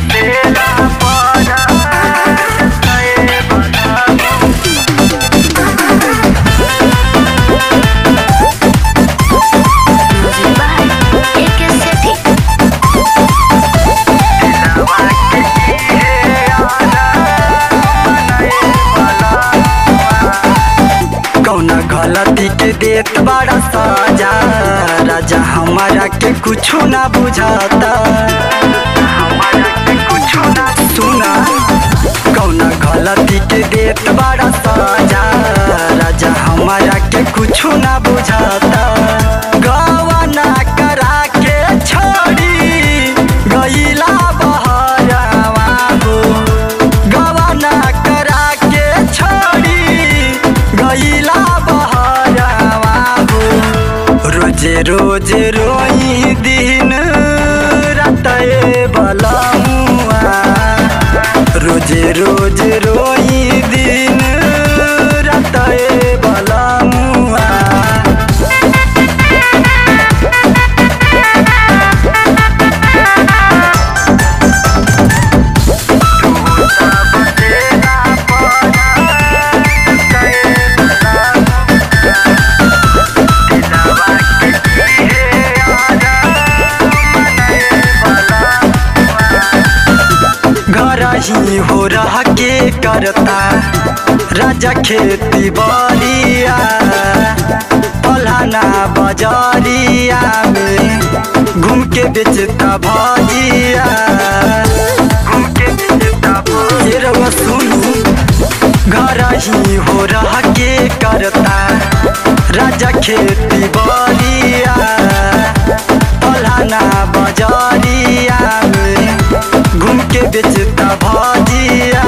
Music by AK Sethi. कौना गलती के देत बड़ा सजा राजा हमारा के कुछो ना बुझाता हमारा के कुछो ना सुना कौना गलती के देत बड़ा सजा राजा हमारा के कुछो ना बुझाता गवाना करा के छोड़ी गईला बहरावा हो गवाना करा के छोड़ी गईला बहरावा हो रोजे रोजे रोई दिन रातए बलमुआ रोजे रोजे रोई दिन रातए बलमुआ घर ही हो रह के करता राजा खेती बलिया पलाना बजरिया में घूम के बेचता भजिया घूम के बेचता भजिया सुनू घर ही हो रह के करता राजा खेती बलिया पलाना बजरिया में घूम के बेचता भजिया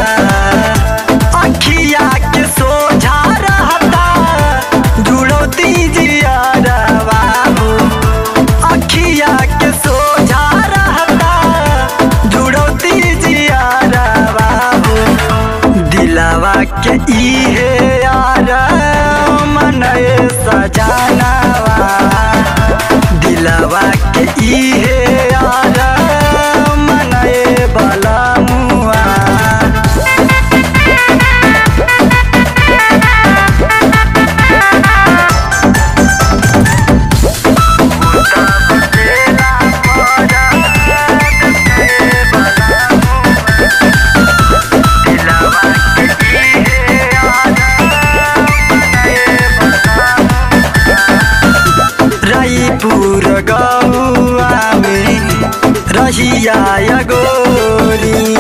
अखिया के सोझा रहता जुड़ो दीजिया बाबू अखिया के सोझा रहता जुड़ो दीजिया बाबू दिलावा के इहे यार मनए सजानावा दिलावा के इहे यार मनए बलमुआ रायपुर गौआ में रहिया या गोरी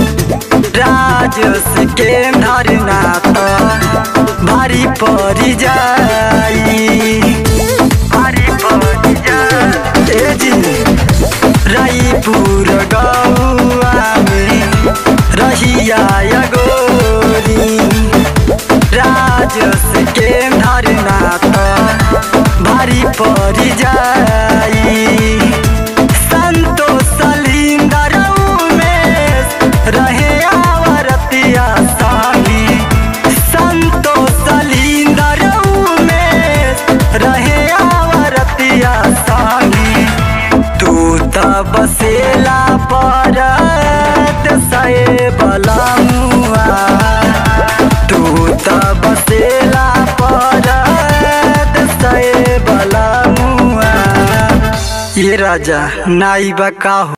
राजस के धरना तो भारी पड़ जाई भारी पड़ जाई ए जी रायपुर गौआ में रहिया या गोरी राजस के धरना तो भारी पड़ जाई संतोष सलिंदर उमेश रहे आवरतिया साही संतोष सलिंदर उमेश रहे आवरतिया साही तू त बसेला परत सए बलमुआ तू त बसेला परत सए बलमुआ ये राजा नाई बा का हो